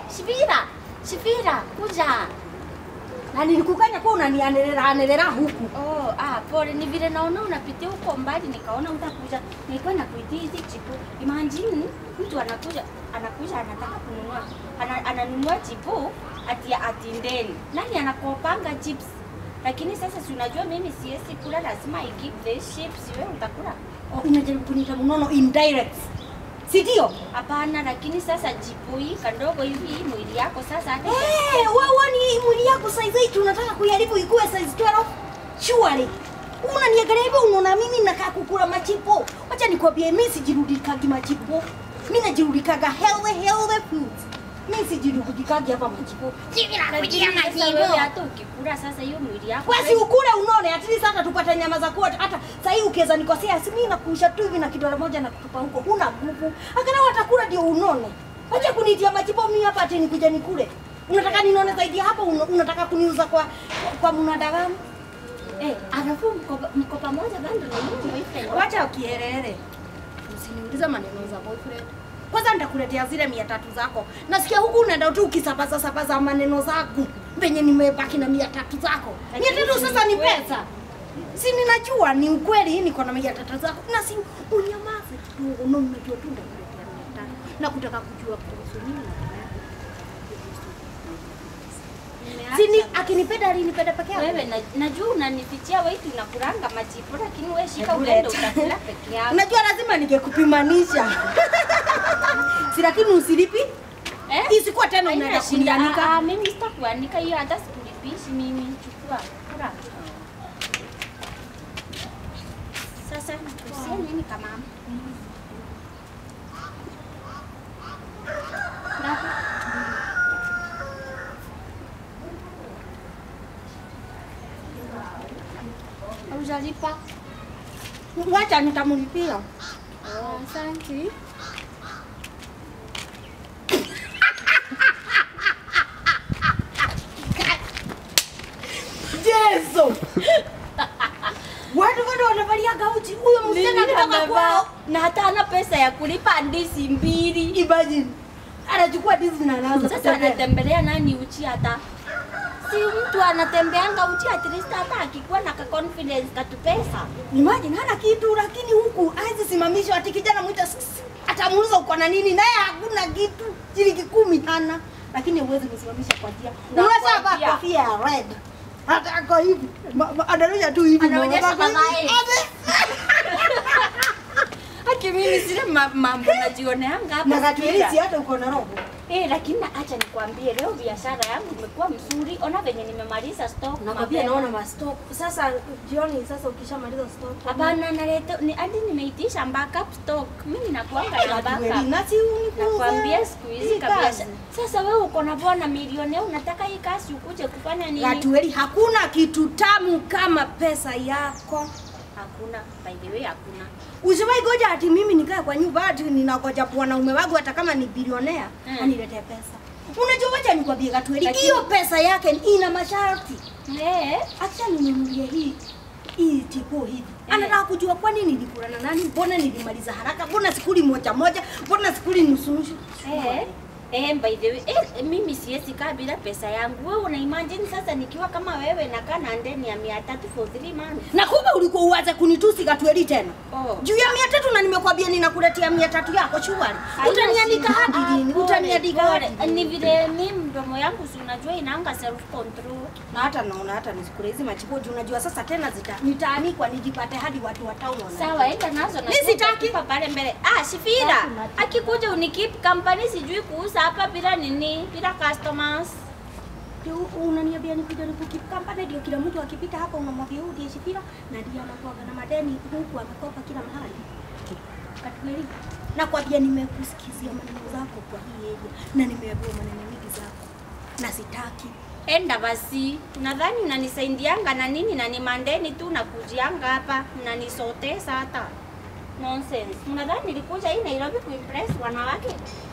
Shifira, Shifira, kuja. Na nilikukanya kwa unanianelera anelera huku. Oh, ah, pole. Ni vile naona unapitia huko mbali, nikaona utakuja. Nilikuwa nakuitia hizi chipu. Imagine mtu anakuja anakuja anataka kununua ana, ananunua chipu ati ati ndeni. Nani anakopanga chips? Lakini sasa si unajua mimi siwezi kula, lazima I give the chips. Wewe utakula? Oh, unajaribu kuniita mnono indirect. Si ndio? Hapana, lakini sasa chipu hii kadogo hivi mwili yako sasa hata Eh, wewe ni mwili yako size 8 unataka kuiharibu ikuwe size 12? Surely. Unaniangalia hivyo unaona mimi nakaa kukula machipo. Wacha nikwambie mimi sijirudikagi machipo. Mimi najirudikaga healthy healthy foods. Mimi sijirudikagi hapa machipo. Lakini sasa wewe hata ukikula sasa hiyo mwili yako Basi ukule unone at least hata tupate nyama za kuota. Hata sasa hii ukiweza nikosea si mimi nakuusha tu hivi na kidole moja na kutupa huko. Huna nguvu. Angalau watakula ndio unone. Wacha kunitia machipo mimi hapa ati nikuja nikule. Unataka ninone zaidi ya hapo una- unataka kuniuza kwa kwa mnadagamu? eh, alafu mko mko pamoja bado na yule boyfriend. Wacha ukiherere. Usiniulize maneno za boyfriend. Kwanza nitakuletea zile mia tatu zako. Nasikia huku unaenda tu ukisabaza sabaza maneno zangu. Venye nimebaki na mia tatu zako. Mia Lakini tatu si sasa ni ukweli. pesa. Si ninajua ni ukweli niko na mia tatu zako. Na si unyamaze kidogo. Na unajua tu nitakuletea mia tatu. Na kutaka kujua kuhusu nini na Si ni akinipenda alinipenda peke yake. Wewe na, najua unanifichia wewe tunakulanga machipo lakini wewe shika Hebu uende leta. utakula peke yako. Unajua lazima ningekupimanisha. si lakini usilipi? Eh? Isikuwa tena Haina unaenda shida. kunianika. Ah, ah, mimi sitakuanika hiyo hata sikulipishi mimi. Chukua, kula. Sasa nakusia nini kama Ngapi? Haujalipa? Wacha nitamlipia. Oh, asante. Jesu. Watu bado wanavalia gauchi. Huyo msichana Nini kutoka amevaa? kwao. na hata hana pesa ya kulipa ndizi mbili. Imagine. Anachukua dizi na anaanza Sasa kutembea. anatembelea nani uchi hata si mtu anatembeanga uchi at least hata akikuwa na ka confidence katu pesa. Imagine hana kitu lakini huku haizi simamishwa ati kijana mwita atamuuliza uko na nini naye hakuna kitu. Shilingi kumi hana. Lakini huwezi kusimamisha kwa njia. Na Unaweza kwa vaa njia. kofia ya red. Hata ako hivi. Ma- ma- Anaonyesha tu hivi. Anaonyesha Mama, kama hivi. yeye. Ame- Haki mimi sile ma, mambo najioneanga hapa. Na katuelezi Sikira. hata uko na roho. Eh, lakini acha nikwambie leo biashara yangu imekuwa mzuri. Ona venye nimemaliza stock. Nakwambia mapema. naona mastop. Sasa jioni sasa ukishamaliza stop. Hapana, naleta ni hadi nimeitisha backup stock. Mimi nakuanga na backup. Na si unifunze. Nakwambia siku hizi hii kabisa. kazi. Sasa wewe uko na bwana milionea, unataka hii kazi ukuje kufanya nini? Gatueli, hakuna kitu tamu kama pesa yako. Hakuna, by the way hakuna. Usiwahi goja ati mimi nikae kwa nyumba ati ninagoja wanaume wangu hata kama ni bilionea Mm. aniletee pesa. Unajua wacha nikwambie Gatueli, Lakini- hiyo pesa yake ina masharti. Eh, Acha ninunulie hii hii tipo hivi. Eh. Anataka kujua kwa nini nilikula na nani, mbona nilimaliza haraka, mbona sikuli moja moja, mbona sikuli nusu nusu. eh. Eh, by the way, eh, mimi siwezi kaa bila pesa yangu. Wewe una imagine sasa nikiwa kama wewe nakaa na ndeni ya 300 for 3 months. Na kumbe ulikuwa uanze kunitusi Gatueli tena. Oh. Juu ya mia tatu na nimekwambia ninakuletea mia tatu yako shughuli. Haina Utaniandika shida. hadi Ah, lini? pole, Utaniandika pole. hadi lini? Ni vile mimi mdomo yangu si unajua inaanga self control. Na hata naona hata nisikule hizi machipo juu unajua sasa tena zita nitaanikwa nijipate hadi watu wa town wana. Sawa, enda nazo na Mimi sitaki. kupa pale mbele. Ah, Shifira, akikuja unikip company sijui kuuza hapa bila nini, bila customers. Ndio unaniambia nikuja nikukip company ndio kila mtu akipita hapa unamwambia huyu ndiye Shifira na ndiye anakuwa na madeni huku amekopa kila mahali. Katueli. Nakwambia nimekusikizia maneno zako kwa hii area na nimeambiwa maneno mingi zako. Na sitaki. Enda basi. Nadhani unanisaidianga na nini na ni mandeni tu nakujianga hapa mnanisotesa hata. Nonsense. Mnadhani nilikuja hii Nairobi kuimpress wanawake?